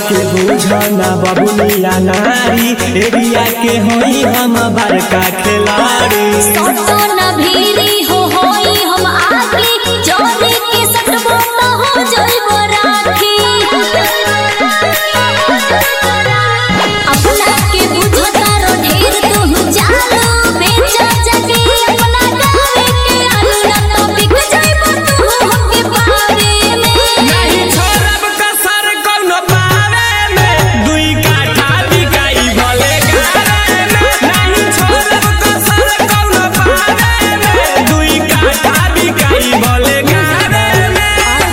के बुझना बबुनिया नारी एरिया के होई हम बड़का खिलाड़ी सटो न भीरी हो होई हम आगे जोरे के सटबो न हो जइबो राखी अपना के बुझता रो ढेर तू जानो बेचा जगे अपना गावे के आलू न तो बिक जइबो तू हमके पावे में नहीं छोड़ब कसर कौनो पावे में दुई काठा बिकाई भले गारे में नहीं छोड़ब कसर कौनो पावे में दुई काठा बिकाई भले गारे में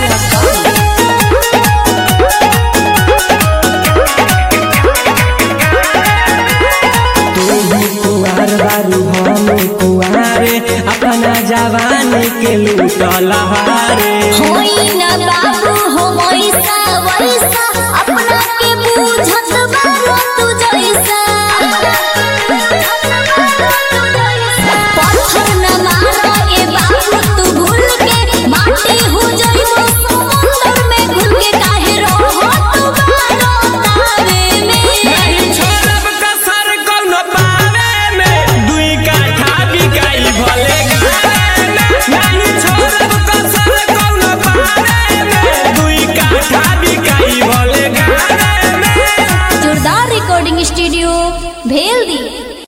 तू भी कुंवार बारू हम कुंवारे अपना जवानी के लूटल हारे होई न बाबू हो वैसा वैसा अपना के बुझत बारो तू जैसा पत्थर न मारो ए बाबू तू भूल के माटी हो जइबो समुंदर में घुल के काहे रहो तू बारो तावे में नहीं छोड़ब कसर कौनो पावे में दुई काठा बिकाई भले गारे में नहीं छोड़ब कसर कौनो पावे में दुई काठा बिकाई भले गारे में जोरदार रिकॉर्डिंग स्टूडियो भेल दी